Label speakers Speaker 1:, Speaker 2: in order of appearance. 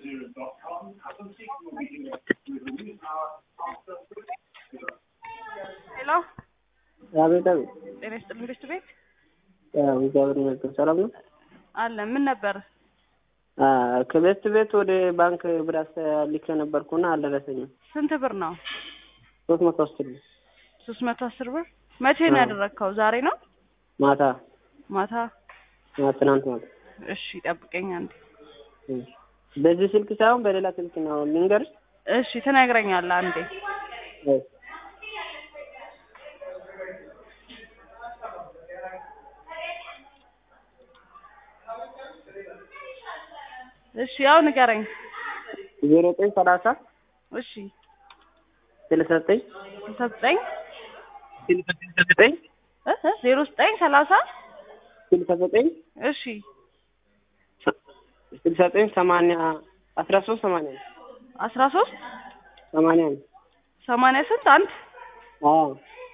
Speaker 1: ሄሎ
Speaker 2: አቤት አቤት።
Speaker 1: ጤና ይስጥልኝ ቤት ቤት
Speaker 2: ያው እግዚአብሔር ይመስገን ሰላም ነው።
Speaker 1: አለ ምን ነበር?
Speaker 2: አ ከቤት ቤት ወደ ባንክ ብር አስተላልፌ ነበርኩና አልደረሰኝም።
Speaker 1: ስንት ብር ነው?
Speaker 2: ሶስት መቶ አስር ብር
Speaker 1: ሶስት መቶ አስር ብር መቼ ነው
Speaker 2: አዎ።
Speaker 1: ያደረግከው? ዛሬ ነው
Speaker 2: ማታ
Speaker 1: ማታ?
Speaker 2: አ፣ ትናንት ማታ።
Speaker 1: እሺ ጠብቀኝ አንዴ።
Speaker 2: እሺ። በዚህ ስልክ ሳይሆን በሌላ ስልክ ነው ልንገርሽ።
Speaker 1: እሺ ትነግረኛለህ አንዴ።
Speaker 2: እሺ።
Speaker 1: እሺ ያው ንገረኝ።
Speaker 2: ዜሮ ዘጠኝ ሰላሳ
Speaker 1: እሺ
Speaker 2: ስልሳ ዘጠኝ
Speaker 1: ስልሳ ዘጠኝ
Speaker 2: ስልሳ ዘጠኝ
Speaker 1: እ እ ዜሮ ዘጠኝ ሰላሳ
Speaker 2: ስልሳ ዘጠኝ
Speaker 1: እሺ
Speaker 2: ስልሳ ዘጠኝ ሰማንያ አስራ ሶስት ሰማንያ
Speaker 1: አስራ ሶስት
Speaker 2: ሰማንያ ነው።
Speaker 1: ሰማንያ ስንት አንድ
Speaker 2: አዎ